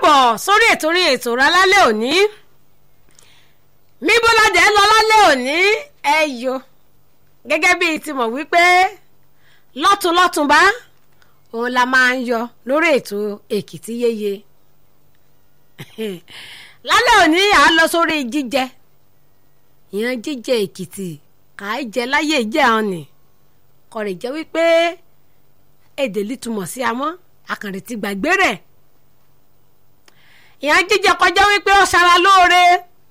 káàbọ̀ sórí ètò orin ètò rà lálẹ́ òní míbóládé lọ lálẹ́ òní ẹ yo gẹ́gẹ́ bíi ti mọ̀ wípé lọ́tùnlọ́tùnbá òun la máa ń yọ lórí ètò èkìtì yéye lálẹ́ òní à ń lọ sórí jíjẹ ìyẹn jíjẹ èkìtì kà á jẹ láyé ìjẹ́ hàn ní kọ̀rẹ̀ jẹ́ wípé èdè lítumọ̀ sí amọ́ akànrè ti gbàgbé rẹ̀ ìyẹn jíjẹ kọjá wípé ó ṣara lóore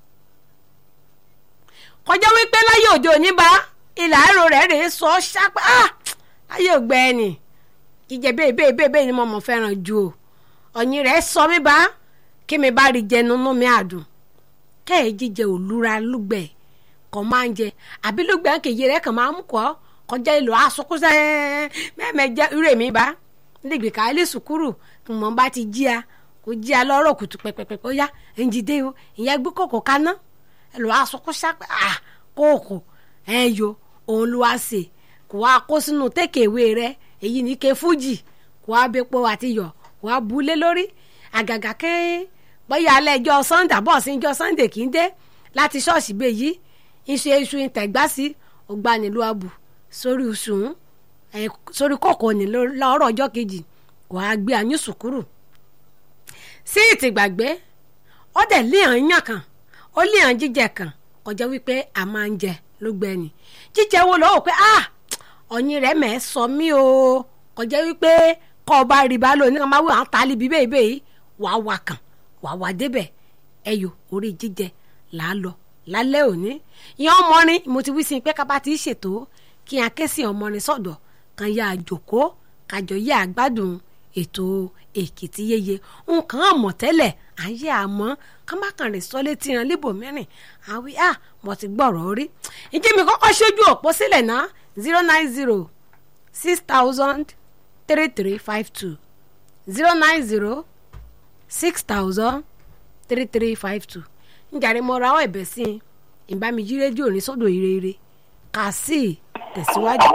kọjá wípé láyé òde òní bá ilà ẹ̀rọ rẹ̀ rèé sọ ṣápá láyé ògbẹ ẹni jíjẹ bẹ́ẹ̀ bẹ́ẹ̀ bẹ́ẹ̀ bẹ́ẹ̀ ni mo mọ̀ fẹ́ràn ju o ọ̀yìn rẹ̀ sọ mí bá kí mi bá rí jẹ nínú mi àdùn kẹ́ẹ̀ jíjẹ òlúra lúgbẹ̀ kọ́ máa ń jẹ àbí lúgbẹ̀ kèye rẹ̀ kàn máa ń kọ́ kọjá ìlú asokúnṣẹ́ mẹ́mẹ́jẹ irú èmi bá nígbè ká ilé sùkúrù kí mo bá ti jí a kò jí a lọ́rọ̀ kùtù pẹ́pẹ́pẹ́ ó yá ẹ̀ǹjìdé o ìyẹn gbé kòkò kaná ẹ̀lọ́ asokúnṣẹ́ à kóòkò ẹ̀ yo òun ló wá sè kò wá kó sínú tékèwé rẹ èyí ní ké fújì kò wá bẹ́pọ àti yọ̀ kò wá bulé lórí àgàgà kẹ́ bóyá alẹ́ ẹjọ́ sunday bọ́ọ̀sì ẹjọ́ sunday kì í dé láti ṣọ́ọ̀ṣì bẹ́ẹ̀ yìí iṣu iṣu ìtẹ̀gbásí ògbanilu abu sórí sùn ẹ sórí kọ̀kọ̀ ní lọ́rọ̀ ọjọ́ kejì kò á gbé àyún sùkúrù sí ìtìgbàgbé ó dẹ̀ léèyàn yàn kan ó léèyàn jíjẹ kan kọjá wípé a máa ń jẹ ló gbẹ ni jíjẹ wo lọ́wọ́ pé ah ọ̀yin rẹ̀ mẹ́ sọ mí o kọjá wípé kọ́ ọ bá rí bá lónìí kan máa wí àwọn tálíbi bẹ́ẹ̀ bẹ́ẹ̀ wàá wà kàn wàá wà débẹ̀ ẹyọ orí jíjẹ là á lọ lálẹ́ òní ìyẹn ọmọrin mo ti wí sí i pé kábà ti ṣètò kí n ké sí ọmọrin sọ̀dọ̀ kan yá àjòkó kájọ yá àgbádùn ètò èkìtì yeye nǹkan àmọ̀ tẹ́lẹ̀ ayé àmọ́ kámákan rẹ̀ sọ létí ran líbò mẹ́rin àwí à mo ti gbọ́rọ̀ rí ìjì mi kọ́kọ́ ṣojú òpó sílẹ̀ náà zero nine zero six thousand three three five two zero nine zero six thousand three three five two njàre mo ra ọ ẹ̀bẹ̀ sí i ìbámijí rédíò ní sọ́dọ̀ ìrere kà sí tẹ̀síwájú.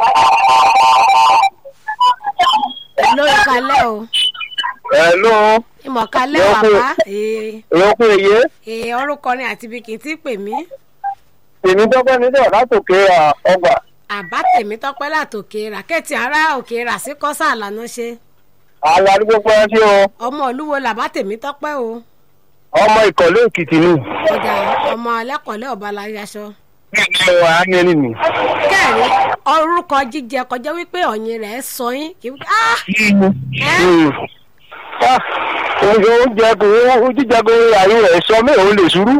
ló ìkàlẹ̀ o Hello. ìmọ̀kálẹ̀ bàbá Ìyókù èyí. ee orúkọ ni àti ibi kì í tí pè mí Èmi dọ́gbọ́n ní sọ̀rọ̀ látòkè ọgbà. àbá tèmi tọpẹ́ látòkè ràkẹ́tì ará òkè rà sí kọ́sà àlànà ṣe Àlàrí gbogbo ẹtí o. ọmọ olúwo làbá tèmi tọpẹ́ o Ọmọ ìkọ̀lé Èkìtì ni. ọjà ọmọ ẹlẹ́kọ̀ọ́lẹ́ ọba láyàṣọ. Bẹ́ẹ̀ni o, àánú ẹni nì. kẹ́rin orúkọ jíjẹ kọjá wípé ọ̀yin rẹ̀ sọ yín kì í ah Oúnjẹ kò jíjẹ kò àyè rẹ̀ sọ mí òun lè ṣúrú.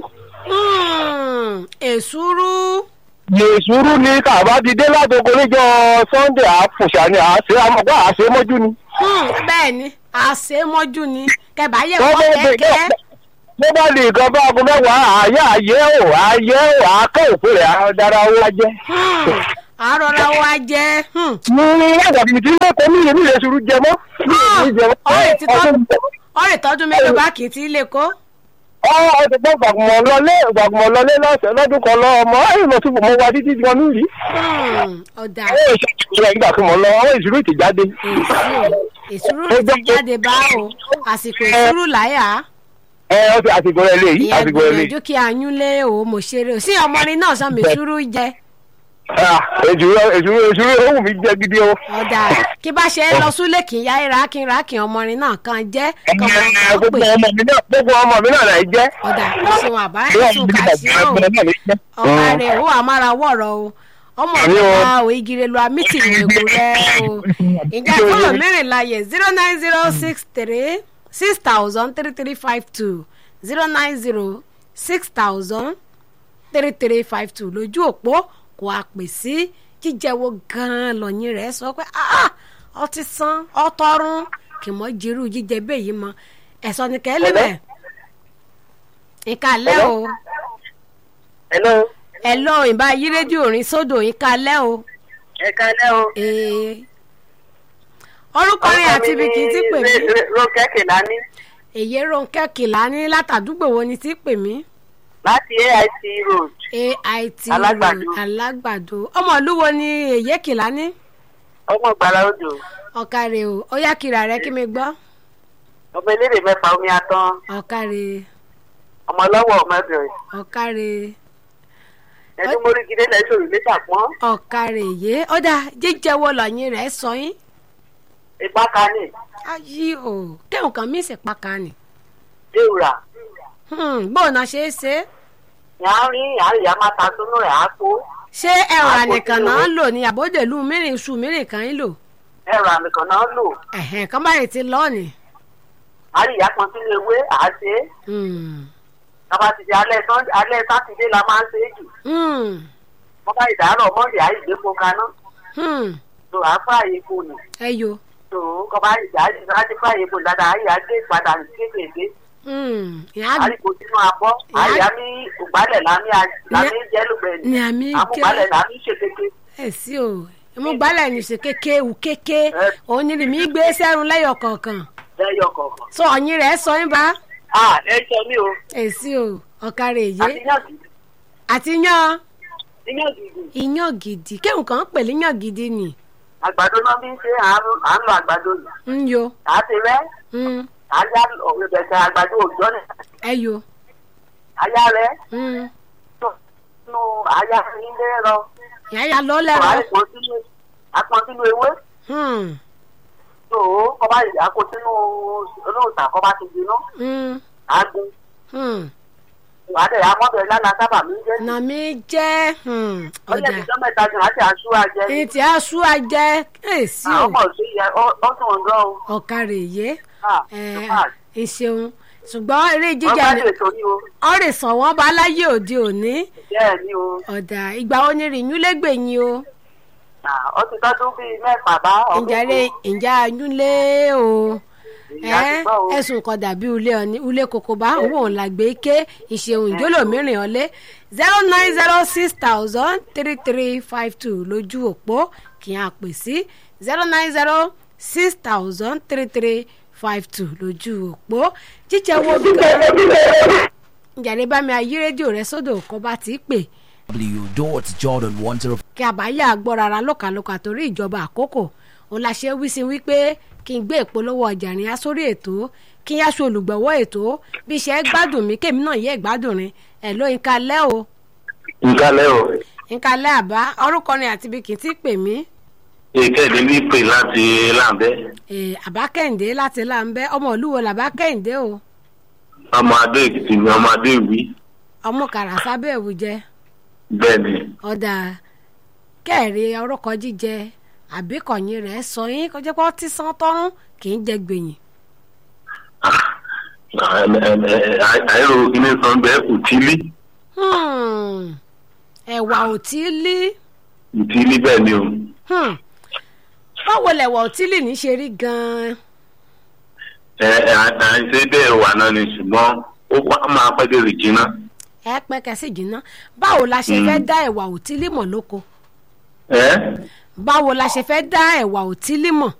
hmm, èsúrú Lè ṣúrú ni kàbá ti dé látoko níjọ́ Sunday àfùṣà ni àṣẹ àmọ́gbà àṣẹ mọ́jú ni. hmm, bẹ́ẹ̀ ni àṣemọ́jú ni kẹbà yẹ Wọ́n kọ́ bá gbé- kẹ́kẹ́ Bó bá lè gan bá aago mẹ́wàá àyè àyè ò àyè ò àkọ́ òfin rẹ̀ àdára owó ajẹ́. Hmm, àrọ̀rà wa jẹ́ hmm, ní àgbàdo tí wọ́n kọ́ ní ìlú ilé ṣùrù jẹ mọ́. ọ̀rẹ́ ti tọ́ ọ̀rẹ́ tọ́dún mélòó bá kì í ti lè kó ọ ọdún pọ̀ gbàgbọ́n lọlé gbàgbọ́n lọlé lọ́sẹ̀ lọ́dún kan lọ ọmọ ẹ̀yìn lọ síbò mo wá títí di wọn nílì. Hmm, ọ̀dà àwọn ìṣòro ìgbà tí mo lọ àwọn ìṣòro ti jáde. èsúrú èsúrú ti jáde bá o àsìkò èsúrú láyà ẹ ọ ti àsìkò rẹ lè yí ìyẹn àsìkò rẹ lè. gbìyànjú kí ayún lé o mo ṣeré o sí ọmọrin náà sọ mèsúrú jẹ èsúrò èsúrò èsúrò ó wù mí jẹ gidi o. ọ̀dà kí bá ṣe é lọ súlé kì í yá ìrà kí n rà kí ọmọrin náà kan jẹ́ kí ọmọ Ẹ, kan gbogbo pè ọmọ mi náà gbogbo ọmọ mi náà là ń jẹ́. ọ̀dà ṣeun àbá Ìwọ ẹ̀sùn mi kà náà sí jẹ́ o ọmọ náà lè jẹ́. ọ̀pá rẹ̀ ó àmàrà wọ̀rọ̀ o ọmọ Àmì o. ọ̀gá o igire lu amítì ìwéko rẹ o ìjà fọlọ mẹ́rìnlá yẹ zero nine zero six three six thousand three three five two zero nine zero six thousand three three five two lójú òpó kò á pè sí jíjẹ wo gan-an lọ́yìn rẹ̀ sọ pé ah ọtí san ọtọrún kì mọ́ jirú jíjẹ bẹ́ẹ̀ yìí mọ́ ẹ̀sọ́ ni kẹ́ lébẹ̀ ìkàlẹ́ o Hello. ẹ lọ ìbá yí rédíò orin sódò ìkàlẹ́ o Ẹ kálẹ́ o. ee orúkọ rẹ àti ibi kì í ti pè mí Rókẹ́ Kìlání èyí Rónkẹ́ Kìlání látàdúgbò wo ni ti pè mí láti AIT Road. ait Alágbàdo. alágbàdo ọmọ ìlú wo ni èyí Kìlání Ọmọ Ìgbàlá Odò. ọ̀kàrẹ̀ o ó yá kiri rẹ kí mi gbọ́ ọmọ elédè mẹ́fà omi atán ọ̀kàrẹ̀ ọmọ ọlọ́wọ́ ọmọbìnrin ọ̀kàrẹ̀ ẹni mórí gidé lẹ́sọ̀ ìlú ṣàpọ́n ọ̀kàrẹ̀ yé ọ̀dà jíjẹ wo lọ́yìn rẹ̀ sọ yín ipá kání ayé o kéwọn kan mí sì pàkà ni déwùrà bóun náà ṣe é ṣe yàá rí yàá rí yàá máa ta sínú rẹ̀ á kó ṣé ẹ̀rọ Àpò ànìkàn tí náà o- ń lò ní àbódèlú mìíràn iṣu mìíràn kan ń lò ẹ̀rọ àmì kan náà lò ẹ̀hẹ̀n kan báyìí ti lọ́ọ̀nì. á rí yàá kan sínú ewé àá ṣe é tọ́ba ti di alẹ́ sọ́n alẹ́ sátidé la máa ń ṣe é jù wọ́n bá ìdárọ̀ mọ́ndé àá ìgbépo kaná tó àá fààyè kò nù ẹ yo tó kọ́ bá ìjà àti fààyè kò dáadáa àá yà gé ìpadà kéékèèké ìyá àá rí kò sínú abọ́ àá yà mí ògbálẹ̀ lámì lámì jẹ́lùgbẹ̀ni ni àmì ké àmúgbálẹ̀ lámì ṣèkéké ẹ sí o ìmúgbálẹ̀ ní ṣe kéke wù kéke òun ni mi gbé sẹ́run lẹ́yọ̀ kọ̀ọ̀kan lẹ́yọ̀ kọ̀ọ̀kan. sọ ọ̀yin rẹ̀ sọ yín bá a lẹ́jọ́ mi o ẹ sí o ọ̀kàrẹ̀ èyí àti yàn gidi àti yan yàn gidi iyán gidi kéwọn kan ń pè ní yán gidi ni àgbàdo náà bí ń ṣe à ń à ń lo àgbàdo yìí ń yo à á ti rẹ́ mm, à á yá ọ̀gbẹ̀gbẹ̀ àgbàdo òjọ́ ni ẹ yo à yá rẹ́ mm, nínú àyà ilé rọ ìyá ya lọ ọ̀ lẹ́rọ á pọn sínú àpọn sínú ewé mm, tó kọ́ bá yìí àkó sínú olóòtà kọ́ bá ti jiná mm, á gun mm. wàá dẹ̀ amọ́bẹ̀ lánà sábà mí jẹ́ nà mí jẹ́ mm, ọjọ́ ọ̀dà ìjọ mẹ́ta jù àti àṣù àjẹ èyí tí a sú ajẹ́ ẹ sí o àwọn ọmọ sí yẹ ọ́ tún wọn gan o ọ̀kàrẹ̀ yé Ah, ẹ in fact, ẹ ṣeun ṣùgbọ́n eré wọ́n jíjà bá ni lè torí o ọ̀rẹ́ sàn wọ́n bá láyé òde òní bẹ́ẹ̀ ni o ọ̀dà ìgbà wo ni rìnyún lẹ́gbẹ̀yìn o Ah, ó ti tọ́dún bíi mẹ́fà bá ọdún ìjàre ìjà ayúnlé o ìyá ti gbọ́ o. ẹ̀sùn kan dàbí ulé ọ̀ní ulé koko bá owó òun làgbé ké ìṣeun ìjólò mìíràn ọ̀lẹ́ zero nine zero six thousand three three five two lójú òpó kì í àpè sí zero nine zero six thousand three three five two lójú òpó jíjẹ wo bí kan ìjàre bá mi ayé rédíò rẹ sódò kó bá ti pè w.jordan10 kí àbáyà gbọ́ rárá lókàlókà torí ìjọba àkókò òun la ṣe wí sí wípé kí n gbé ìpolówó ọjà rìn á sórí ètò kí n yá aṣọ olùgbọ̀wọ́ ètò bí iṣẹ́ gbádùn mí kémi náà yẹ gbádùn rin ẹ̀ ló ń kalẹ́ o ìkàlẹ̀ o ń kalẹ́ àbá orúkọ ni àti ibi kì í ti pè mí ìkẹ́ẹ̀dé ní pè láti láǹbẹ́ Eh, àbá kẹ́hìndé láti láǹbẹ́ ọmọ olúwo làbá kẹ́hìndé o ọmọ adó èkìtì ni ọmọ adó ìwí ọmọ kàràsá bẹ́ẹ̀ wù jẹ́ bẹ́ẹ̀ ni ọ̀dà kẹ́ẹ̀rí orúkọ jíjẹ àbíkọ̀yìn rẹ̀ sọ yín kọjá pé ọtí sán tọ́rún kì í jẹ gbèyìn àìrò kíní san bẹ́ẹ̀ òtílí Hmm. ẹ̀wà òtílí òtílí bẹ́ẹ̀ ni o Hmm. báwo lẹ̀wà òtílí ní ṣe rí gan-an ẹ ẹ àìsè bẹ́ẹ̀ wà náà ni ṣùgbọ́n ó wá máa pẹ́ dé rìjìnà ẹ pẹ́ kẹsì jìnnà báwo la ṣe fẹ́ dá ẹ̀wà òtílí mọ̀ lóko ẹ báwo la ṣe fẹ́ dá ẹ̀wà òtílí mọ̀